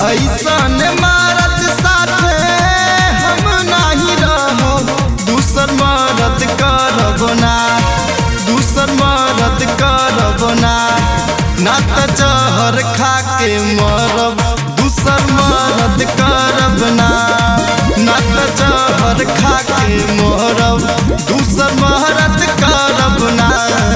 ऐसन मारत साथे हम नाही रहो दूसर मरद करब ना दूसर मरद करब ना ना त जहर खा के मरब दूसर मरद करब ना ना त जहर खा के मरब दूसर मरद करब ना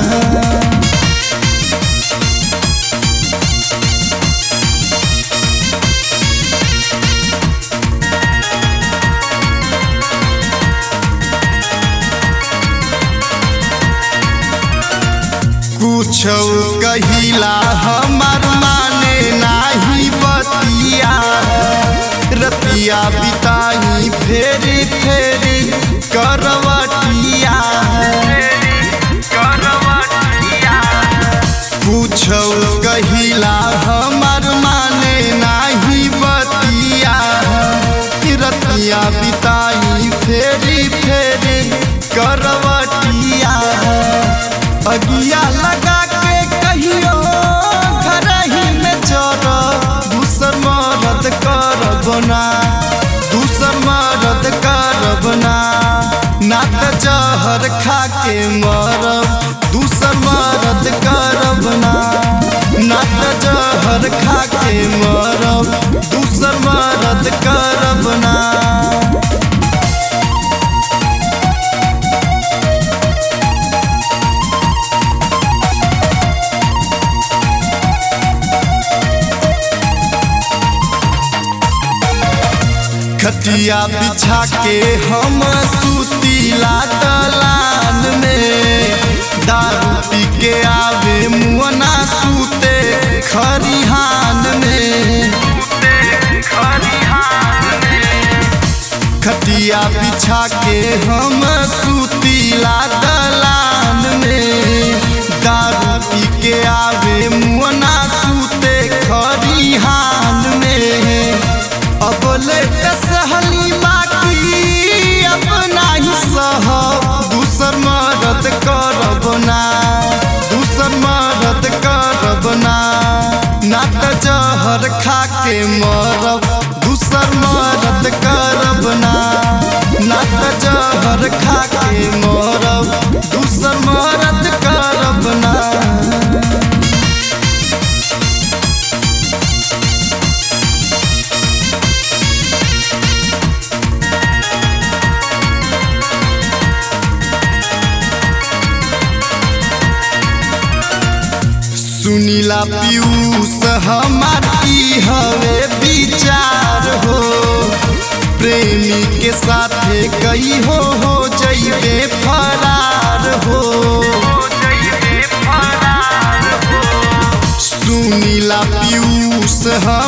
कुछ कहिला हमार माने नाही बतिया रतिया बिताई फेरी फेरी करवटिया कुछ कहिला हमार माने नाही बतिया रतिया बिताई फेरी फेरी करवटिया अगिया लगा के कहियो घर ही में चर दूसर मरद करब ना दूसर मरद करब ना ना त जहर खा के मरब दूसर मरद करब ना ना त जहर खा के मरब दूसर मरद करब ना खटिया बिछा के हम सुतीला दलान में दारू पी के आवे मुअना सूते खरिहान में खटिया बिछा के हम सुतीला दलान में दारू पी के आवे मुअना सूते खरिहान में अब लेट सहली बाकी अपना ही सह दूसर मरद करब ना दूसर मरद करब ना ना त जहर खा के मरब दूसर मरद करब ना ना त जहर खा के मरब दूसर मरद करब ना सुनीला पीयूष हमारी हवे विचार हो प्रेमी के साथे कई हो हो जइबे फरार हो सुनीला पीयूष